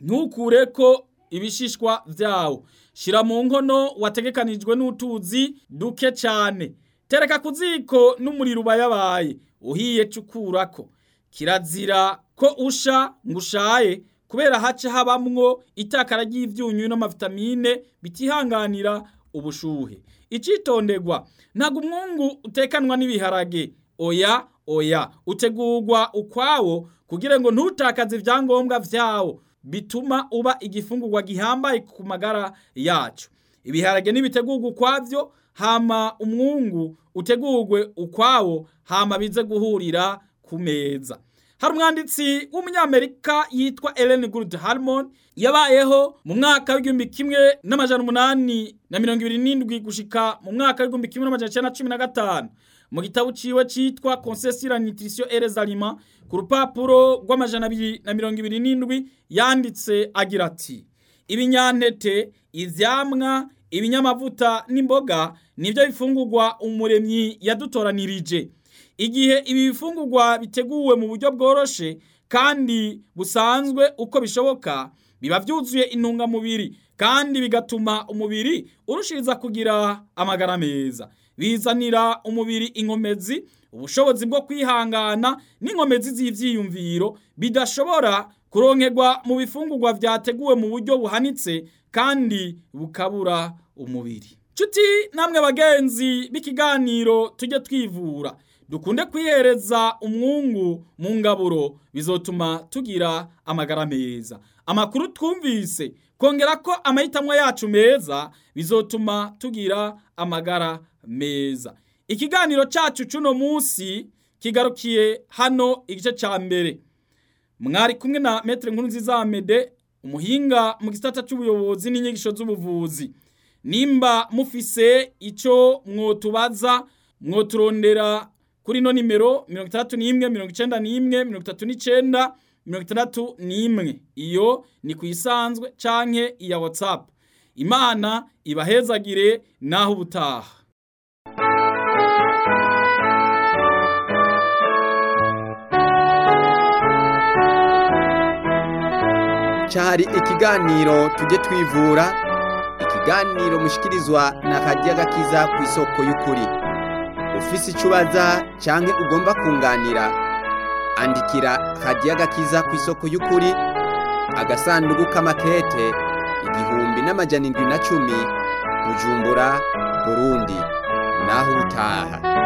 ntukureko ibishishwa vyawo shira mu nkono wategekanijwe n'utuzi duke cyane tereka ku ziko n'umuriro ubayabaye uhiye cukurako kirazira ko usha ngo ushaye kubera haca habamwo itakara ry'ivyunyu n'amavitamine bitihanganira ubushuhe icitonderwa ntabwo umwungu utekanwa n'ibiharage oya oya utegurwa ukwawo kugira ngo ntutakaze ivyangombwa vyawo bituma uba igifungurwa gihambaye ku magara yacu ibiharage nibitegurwa ukwavyo hama umwungu utegurwe ukwawo hama bize guhurira ku meza hari umwanditsi w'umunyamerika yitwa Ellen Good Harmon yabayeho mu mwaka w'igihumbi kimwe n'amajana umunani na mirongo ibiri n'indwi gushika mu mwaka w'igihumbi kimwe n'amajana icenda na cumi na gatanu mu gitabo ciwe citwa Conseil sur la nutrition et les aliments ku rupapuro rw'amajana abiri na mirongo ibiri n'indwi yanditse agira ati ibinyantete ivyamwa ibinyamavuta n'imboga nivyo bifungurwa umuremyi yadutoranirije igihe ibi bifungurwa biteguwe mu buryo bworoshe kandi busanzwe uko bishoboka biba vyuzuye intungamubiri kandi bigatuma umubiri urushiriza kugira amagara meza bizanira umubiri inkomezi ubushobozi bwo kwihangana n'inkomezi z'ivyiyumviro bidashobora kuronkerwa mu bifungurwa vyateguwe mu buryo buhanitse kandi bukabura umubiri Cuti namwe bagenzi b'ikiganiro tujye twivura dukunde kwihereza umwungu mu ngaburo bizotuma tugira amagara meza amakuru twumvise kongera ko amahitamo yacu meza bizotuma tugira amagara meza ikiganiro cacu cuno munsi kigarukiye hano igice ca mbere mwari kumwe na metre nkuru nziza Amede umuhinga mu gisata c'ubuyobozi n'inyigisho z'ubuvuzi nimba mufise ico mwotubaza mwoturondera kuri no nimero mirongo itandatu n'imwe mirongo icenda n'imwe mirongo itatu n'icenda mirongo itandatu n'imwe iyo ni ku isanzwe canke iya whatsapp imana ibahezagire naho ubutaha cyari ikiganiro tujye twivura ikiganiro mushikirizwa na radiyo gakiza ku isoko y'ukuri ufise icyo ubaza cyangwa ugomba kunganira andikira radiyo gakiza ku isoko y'ukuri agasanduku k'amakete igihumbi n'amajana indwi na cumi bujumbura burundi naho ubutaha